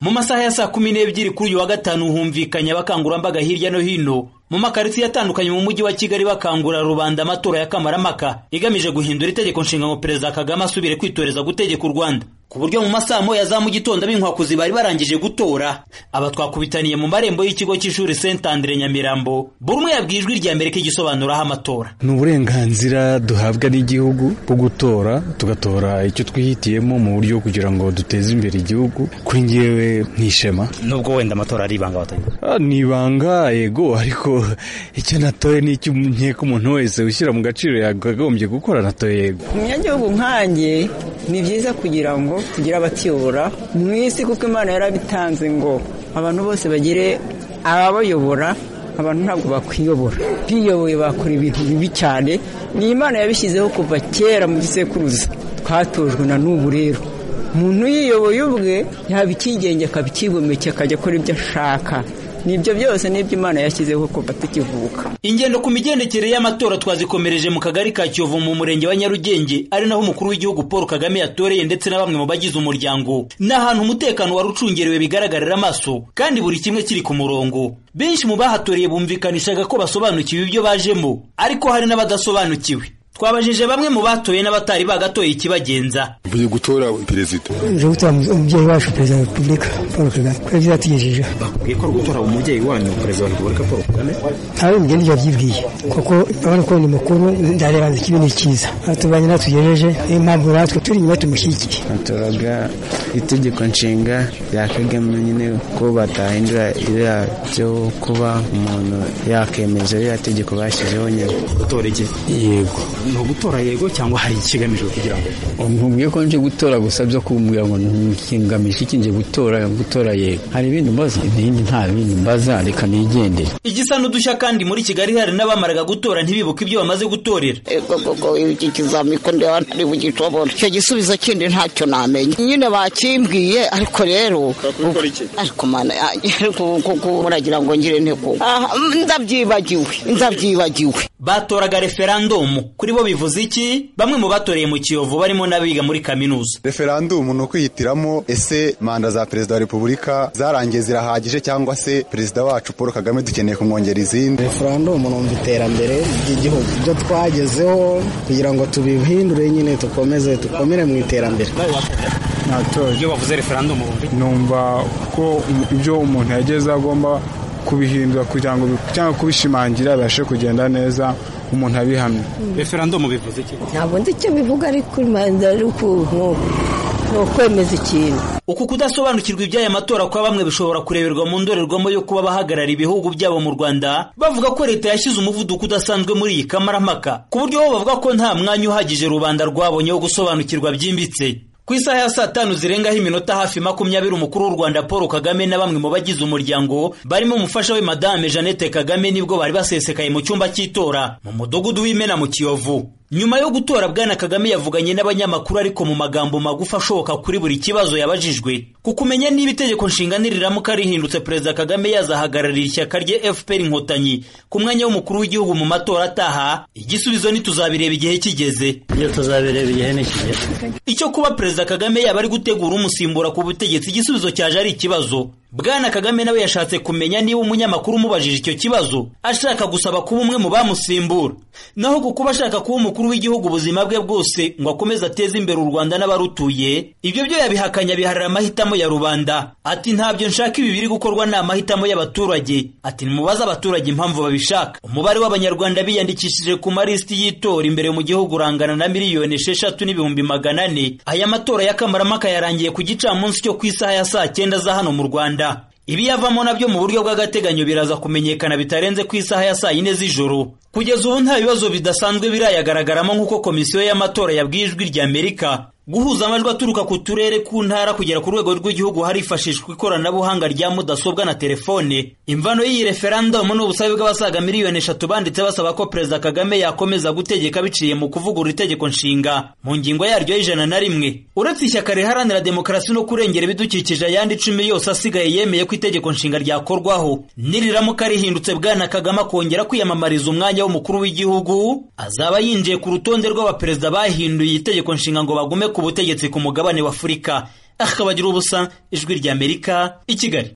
mu masaha ya saa kumi n'ebyiri kuri uyu wa gatanu humvikanye abakangurambaga hirya no hino mu makaritsiye atandukanye mu mujyi wa kigali bakangurira rubanda amatora ya kamarampaka igamije guhindura itegeko nshinga ngo perezida kagame asubire kwitoreza gutegeka u rwanda ku buryo mu masaa moya za mu gitondo ab'inkwakuzi bari barangije gutora aba twakubitaniye mu marembo y'ikigo cy'ishuri saint andre nyamirambo buri umwe yabwiye ijwi rya mbere ko igisobanuraho amatora ni uburenganzira duhabwa n'igihugu bwo gutora tugatora icyo twihitiyemo mu buryo kugira ngo duteze imbere igihugu kuri ngewe nk'ishema nubwo wenda amatora ari ibanga Ah, ni ibanga yego ariko icyo natoye ni icyo nkeka umuntu wese ushyira mu gaciro yakagombye gukora natoye yego umunyagihugu nkanjye ni byiza kugira ngo tugire abatiyobora mu isi kuko imana yarabitanze ngo abantu bose bagire ababayobora abantu ntabwo bakwiyobora biyoboye bakora ibintu bibi cyane ni imana yabishyizeho kuva kera mu gisekuruza twatojwe na n'ubu rero umuntu yiyoboye ubwe yaba icyigenge akaba icyigomeke akajya akora ibyo ashaka nibyo byose nibyo imana yashyizeho kuva tukivuka ingendo ku migendekere y'amatora twazikomereje mu kagari ka kiyovu mu murenge wa nyarugenge ari naho umukuru w'igihugu paul kagame yatoreye ndetse na bamwe mu bagize umuryango ni ahantu umutekano wari ucungerewe bigaragarira amaso kandi buri kimwe kiri ku murongo benshi mu bahatoreye bumvikanishaga ko basobanukiwe ibyo bajemo ariko hari n'abadasobanukiwe twabajije bamwe mu batoye n'abatari bagatoye ikibagenza mvuye gutora perezida uje gutora umubyeyi wacu perezida wa repubulika paul kagame kuko yabyo yatugejejeho bakubwiye ko gutora umubyeyi wanyu perezida wa repubulika paul kagame ntawe mugende ibyo wabyibwiye kuko urabona ko ni mukuru ndareba nzi ikibi ni cyiza atubanye natugejeje niyo mpamvu natwe turi inyuma tumushyigikiye batoraga itegeko nshinga rya kagame nyine ko batahindura iriya byo kuba umuntu yakemeza iriya tegeko bashyizeho nyine gutora iki yego ni ugutora yego cyangwa hari ikigamijwe kugira ngo nkubwiye ko nje gutora gusa byo kumbwira ngo ngamije iki nje gutora gutora yego hari ibindi mbaza ibindi nta bindi mbaza reka nigendere igisa n'udushya kandi muri kigali hari n'abamaraga gutora ntibibuke ibyo bamaze gutorera ego gogo iki kizami ko ndeba ntari bugishobora icyo gisubizo kindi ntacyo namenya nyine bakimbwiye ariko rero ariko mana yanjye ariko kuko muragira ngo ngire ntego Ah, ndabyibagiwe ndabyibagiwe batoraga referandumu kuri bo bivuze iki bamwe mu batoreye mu kiyovu barimo n'abiga muri kaminuza referandumu ni ukwihitiramo ese manda za perezida wa repubulika zarangiye zirahagije cyangwa se perezida wacu paul kagame dukeneye kumwongera izindi referandumu numva iterambere ry'igihugu ibyo twagezeho kugira ngo tubihindure nyine dukomeze dukomere mu iterambere iyo bavuze referandumu numva ko ibyo umuntu yagezeho agomba kubihindura kugira ngo bi- cyangwa kubishimangira bibashe kugenda neza umuntu abihamya referandumu bivuze iki ntabwo nzi icyo bivuga ariko imanza ari ukuntu ni ukwemeza ikintu uku kudasobanukirwa iby'aya matora kwa bamwe bishobora kureberwa mu ndorerwamo yo kuba bahagarara ibihugu byabo mu rwanda bavuga ko leta yashyize umuvuduko udasanzwe muri iyi kamarampaka ku buryo bo bavuga ko nta mwanya uhagije rubanda rwabonye wo gusobanukirwa byimbitse ku isaha ya saa tanu zirengaho iminota hafi makumyabiri umukuru w'u rwanda paul kagame na bamwe mu bagize umuryango barimo umufasha we madame jeannette kagame nibwo bari basesekaye mu cyumba cy'itora mu mudugudu w'imena mu kiyovu nyuma yo gutora bwana kagame yavuganye n'abanyamakuru ariko mu magambo magufi ashoboka kuri buri kibazo yabajijwe ku kumenya niba itegeko nshinga niriramuka rihindutse perezida kagame yazahagararira ishyaka rye fpr inkotanyi ku mwanya w'umukuru w'igihugu mu matora ataha igisubizo ntituzabireba igihe kigeze iyo tuzabireba igihe n'ikigera icyo kuba perezida kagame yaba ari gutegura umusimbura ku butegetsi igisubizo cyaje ari ikibazo bwana kagame nawe yashatse kumenya niba umunyamakuru umubajije icyo kibazo ashaka gusaba kuba umwe mu bamusimbura naho ku kuba ashaka kuba umukuru w'igihugu ubuzima bwe bwose ngo akomeze ateze imbere u rwanda n'abarutuye ibyo byo yabihakanya biharira amahitamo ya rubanda ati ntabyo nshaka ibi biri gukorwa ni amahitamo y'abaturage ati nimubaze abaturage impamvu babishaka umubare w'abanyarwanda biyandikishije ku malisiti y'itora imbere mu gihugu urangana na miliyoni esheshatu n'ibihumbi magana ane aya matora y'akamaramaka yarangiye ku gicamunsi cyo ku isaha ya saa cyenda za hano mu rwanda ibiyavamo nabyo mu buryo bw'agateganyo biraza kumenyekana bitarenze ku isaha ya saa yine z'ijoro kugeza ubu nta bibazo bidasanzwe birayagaragaramo nk'uko komisiyo y'amatora yabwiye ijwi rya amerika guhuza amajwi aturuka ku turere ku ntara kugera ku rwego rw'igihugu harifashishwa ikoranabuhanga rya mudasobwa na telefone imvano y'iyi referandumu ni ubusabe bw'abasaga miliyoni eshatu banditse basaba ko perezida kagame yakomeza gutegeka biciye mu kuvugurura itegeko nshinga mu ngingo yaryo y'ijana na rimwe uretse ishyaka riharanira demokarasi no kurengera ibidukikije ayandi icumi yose asigaye yemeye ko itegeko nshinga ryakorwaho niriramuka rihindutse bwana kagame akongera kwiyamamariza umwanya w'umukuru w'igihugu azaba yinjiye ku rutonde rw'abaperezida bahinduye itegeko nshinga ngo bagume ku butegetsi ku mugabane wa afurika akabagira ubusa ijwi rya amerika i kigali